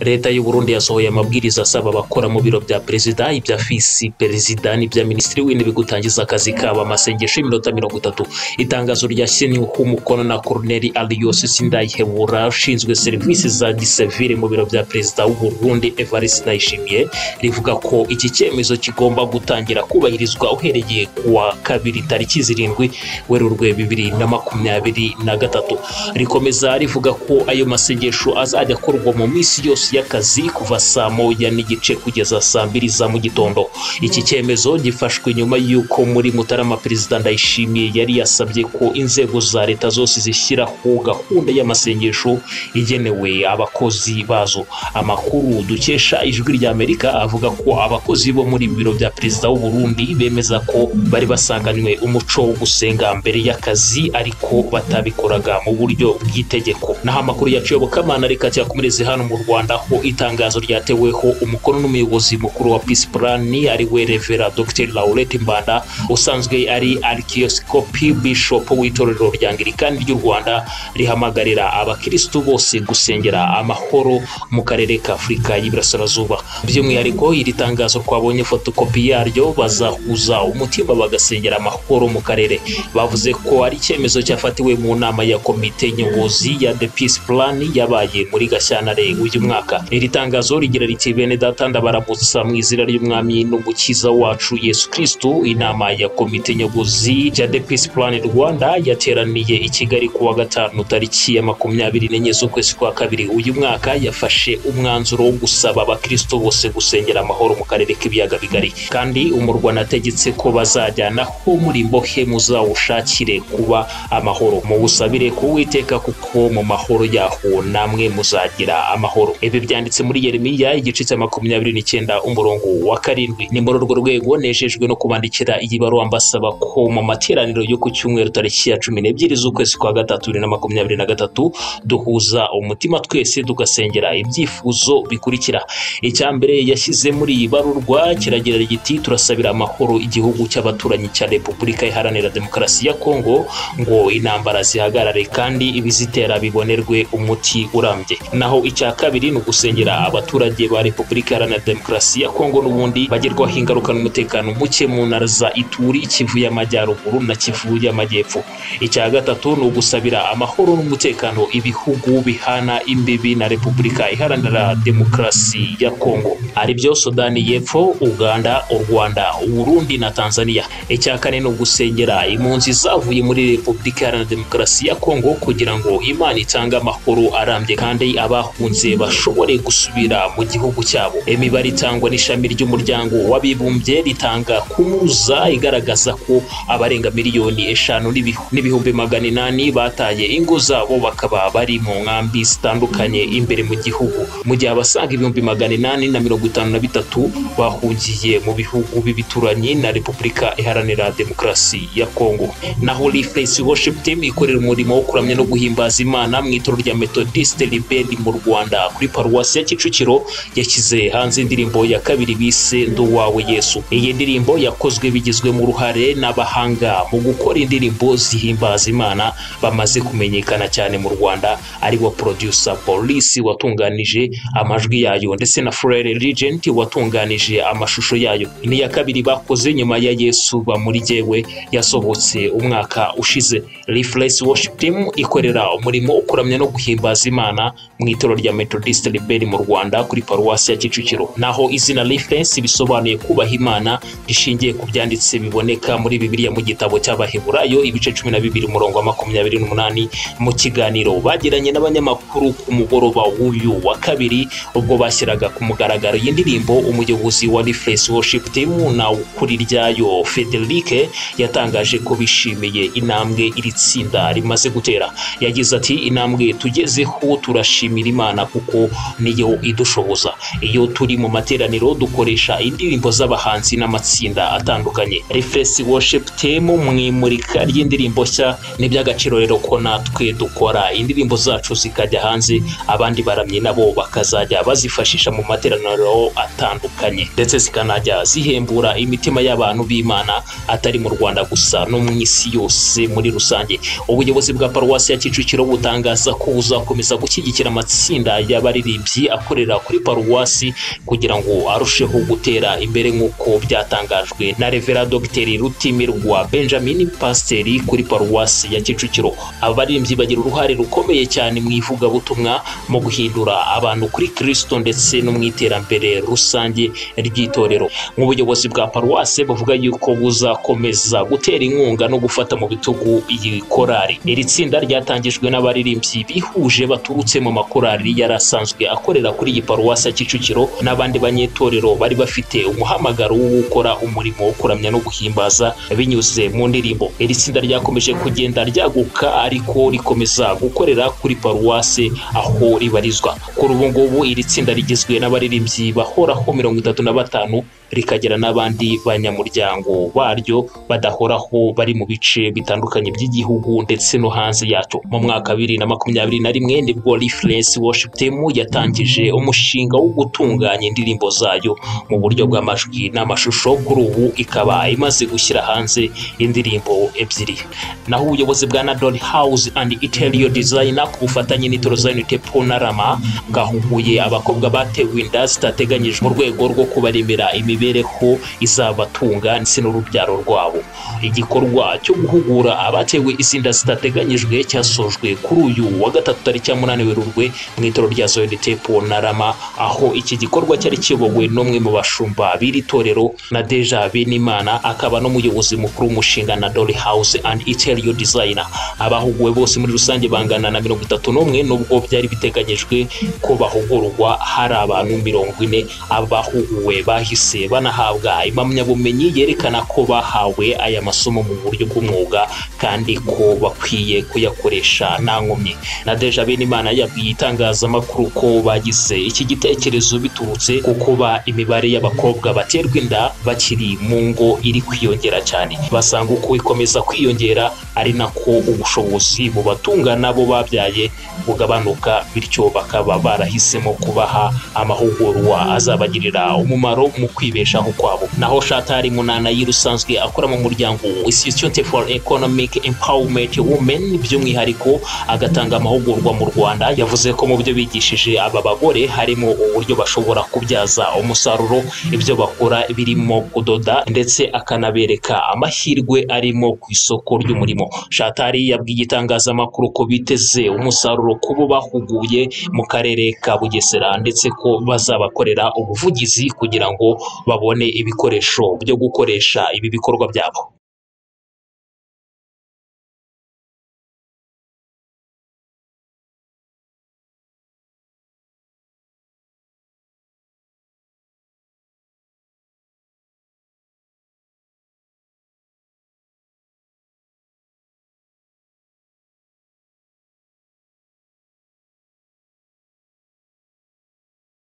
leta y'u Burundi yasohoye amabwiriza asaba abakora mu biro bya perezida ibya fisi perezida n'ibya minisitiri w'intebe gutangiza akazi kabo amasengesho y'iminota mirongo itatu itangazo ryashyiriweho umukono na Colonel Aliyose Sindayihebura ushinzwe serivisi za gisivile mu biro bya perezida w'u Burundi Evariste Ndayishimiye rivuga ko iki cyemezo kigomba gutangira kubahirizwa uhereye kuwa kabiri tariki zirindwi werurwe bibiri na makumyabiri na gatatu rikomeza rivuga ko ayo masengesho azajya akorwa mu minsi yose y'akazi kuva saa moya n'igice kugeza saa mbiri za mu gitondo iki cyemezo gifashwe nyuma y'uko muri mutarama perezida ndayishimiye yari yasabye ko inzego za leta zose zishyiraho gahunda y'amasengesho igenewe abakozi bazo amakuru dukesha ijwi rya amerika avuga ko abakozi bo muri biro bya perezida w'u Burundi bemeza ko bari basanganywe umuco wo gusenga mbere y'akazi ariko batabikoraga mu buryo bw'itegeko naho amakuru yacu yobokamana reka cyakomereze hano mu rwanda aho itangazo ryateweho umukono n'umuyobozi mukuru wa peace plan ari we revera dr laurette mbanda usanzwe ari arikiyosikopi bishop w'itorero rya angirikani ry'u rwanda rihamagarira abakirisitu bose gusengera amahoro mu karere ka afurika y'iburasirazuba by'umwihariko iri tangazo twabonye fotokopi yaryo bazahuza umutima bagasengera amahoro mu karere bavuze ko ari icyemezo cyafatiwe mu nama ya komite nyobozi ya the peace plan yabaye muri gashyantare uyu mwaka iri tangazo rigira riti bene data ndabaramutsa mu izina ry'umwami n'umukiza wacu yesu kristo inama ya komite nyobozi ya the peace plan rwanda yateraniye i kigali kuwa gatanu tariki ya makumyabiri n'enye z'ukwezi kwa kabiri uyu mwaka yafashe umwanzuro wo gusaba abakristo bose gusengera amahoro mu karere k'ibiyaga bigari kandi umurwa nategetse ko bazajyanaho muri mbohe muzawushakire kuba amahoro muwusabire kuwiteka kuko mu mahoro yaho namwe muzagira amahoro ibi byanditse muri yeremiya igice cya makumyabiri n'icyenda umurongo wa karindwi ni muri urwo rwego nejejwe no kubandikira iyi baruwa mbasaba ko mu materaniro yo ku cyumweru tariki ya cumi n'ebyiri z'ukwezi kwa gatatu bibiri na makumyabiri na gatatu duhuza umutima twese tugasengera ibyifuzo bikurikira icya mbere yashyize muri iyi barurwa kiragira giti turasabira amahoro igihugu cy'abaturanyi cya repubulika iharanira demokarasi ya kongo ngo intambara zihagarare kandi ibizitera bibonerwe umuti urambye naho icya kabiri ni ugusengera abaturage ba repubulika iharanira demokarasi ya kongo n'ubundi bagerwaho ingaruka n'umutekano muke mu ntara za ituri kivu y'amajyaruguru na kivu y'amajyepfo icya gatatu ni ugusabira amahoro n'umutekano ibihugu bihana imbibi na repubulika iharanira demokarasi ya kongo ari byo sudani y'epfo uganda u rwanda uburundi na tanzania icya kane ni ugusengera impunzi zavuye muri repubulika iharanira demokarasi ya kongo kugira ngo imana itange amahoro arambye kandi abahunze bashobore gusubira mu gihugu cyabo imibare itangwa n'ishami ry'umuryango w'abibumbye ritanga kunuza igaragaza ko abarenga miliyoni eshanu n'ibihu- n'ibihumbi magana inani bataye ingo zabo bakaba bari mu nkambi zitandukanye imbere mu gihugu mu gihe abasaga ibihumbi magana inani na mirongo itanu na bitatu bahungiye mu bihugu b'ibituranyi na repubulika iharanira demokarasi ya kongo naho rifesi worship team ikorera umurimo wo kuramya no guhimbaza imana mu itorero rya methodiste libedi mu rwanda kuri paruwasi ya kicukiro yashyize hanze indirimbo ya kabiri bise ndi uwawe yesu iyi ndirimbo yakozwe bigizwemo uruhare n'abahanga mu gukora indirimbo zihimbaza imana bamaze kumenyekana cyane mu rwanda ari wo producer polisi watunganije amajwi yayo ndetse na frere regent watunganije amashusho yayo ni iya kabiri bakoze nyuma ya yesu bamuri jyewe yasohotse umwaka ushize reflex worship team ikorera umurimo wo kuramya no guhimbaza imana mu itorero rya methodist rebel mu rwanda kuri paruwasi ya kicukiro naho izina reflex bisobanuye kubaha imana rishingiye ku byanditse biboneka muri bibiliya mu gitabo cy'abaheburayo ibice cumi na bibiri umurongo wa makumyabiri n'umunani mu kiganiro bagiranye n'abanyamakuru ku mugoroba w'uyu wa kabiri ubwo bashyiraga ku mugaragaro iyi ndirimbo umuyobozi wa reflex worship team na ukuri ryayo federike yatangaje ko bishimiye intambwe iri tsinda rimaze gutera yagize ati intambwe tugezeho turashimira imana kuko niyo idushoboza iyo turi mu materaniro dukoresha indirimbo z'abahanzi n'amatsinda atandukanye reflex worship team mu imurika ry'indirimbo nshya ni iby'agaciro rero ko natwe dukora indirimbo zacu zikajya hanze abandi baramyi nabo bakazajya bazifashisha mu materaniro atandukanye ndetse zikanajya zihembura imitima y'abantu b'imana atari mu rwanda gusa no mu isi yose muri rusange ubuyobozi bwa paruwasi ya kicukiro butangaza ko buzakomeza gushyigikira amatsinda y'abaririmbyi w'abaririmbyi akorera kuri paruwasi kugira ngo arusheho gutera imbere nk'uko byatangajwe na revera dogiteri rutimirwa benjamin pasiteri kuri paruwasi ya kicukiro abaririmbyi bagira uruhare rukomeye cyane mu ivugabutumwa mu guhindura abantu kuri kirisito ndetse no mu iterambere rusange ry'itorero nk'ubuyobozi bwa paruwasi buvuga yuko buzakomeza gutera inkunga no gufata mu bitugu iyi korari iri tsinda ryatangijwe n'abaririmbyi bihuje baturutse mu makorari yari asanzwe akorera kuri iyi paruwasi ya kicukiro n'abandi banyetorero bari bafite umuhamagaro wo gukora umurimo wo kuramya no guhimbaza binyuze mu ndirimbo iri tsinda ryakomeje kugenda ryaguka ariko rikomeza gukorera kuri paruwase aho ribarizwa kuri ubu ngubu iri tsinda rigizwe n'abaririmbyi bahoraho mirongo itatu na batanu rikagera n'abandi banyamuryango baryo badahoraho bari mu bice bitandukanye by'igihugu ndetse no hanze yacyo mu mwaka bibiri na makumyabiri na rimwe nibwo reference worship team yatangije umushinga wo gutunganya indirimbo zayo mu buryo bw'amajwi n'amashusho kuri ubu ikaba imaze gushyira hanze indirimbo ebyiri naho ubuyobozi bwa Nadol House and Interior Designer ku bufatanye n'itoro Zionite Ponarama bwahuguye abakobwa batewe inda zitateganyijwe mu rwego rwo kubaremera imibereho izabatunga ndetse n'urubyaro rwabo igikorwa cyo guhugura abatewe izi nda zitateganyijwe cyasojwe kuri uyu wa gatatu tariki ya munani werurwe mu itoro rya Zionite Ponarama aho iki gikorwa cyari kiyobowe n'umwe mu bashumba b'iri torero na Deja Benimana akaba n'umuyobozi mukuru w'umushinga na Dolly House and Interior Designer abahuguwe bose muri rusange bangana na mirongo itatu n'umwe nubwo byari biteganyijwe ko bahugurwa hari abantu mirongo ine abahuguwe bahise banahabwa impamyabumenyi yerekana ko bahawe aya masomo mu buryo bw'umwuga kandi ko bakwiye kuyakoresha nta nkomyi na Deja Benimana yabwiye itangazamakuru ko bagize iki gitekerezo biturutse ku kuba imibare y'abakobwa baterwa inda bakiri mu ngo iri kwiyongera cyane basanga uko ikomeza kwiyongera ari nako ubushobozi bubatunga n'abo babyaye bugabanuka bityo bakaba barahisemo kubaha amahugurwa azabagirira umumaro mu kwibeshaho kwabo naho Shatari Munana yirusanzwe akora mu muryango Institute for Economic Empowerment Women by'umwihariko agatanga amahugurwa mu Rwanda yavuze ko mu byo bigishije aba bagore harimo uburyo bashobora kubyaza umusaruro ibyo bakora birimo kudoda ndetse akanabereka amahirwe arimo ku isoko ry'umurimo shatari yabwiye itangazamakuru ko biteze umusaruro ku bo bahuguye mu karere ka bugesera ndetse ko bazabakorera ubuvugizi kugira ngo babone ibikoresho byo gukoresha ibi bikorwa byabo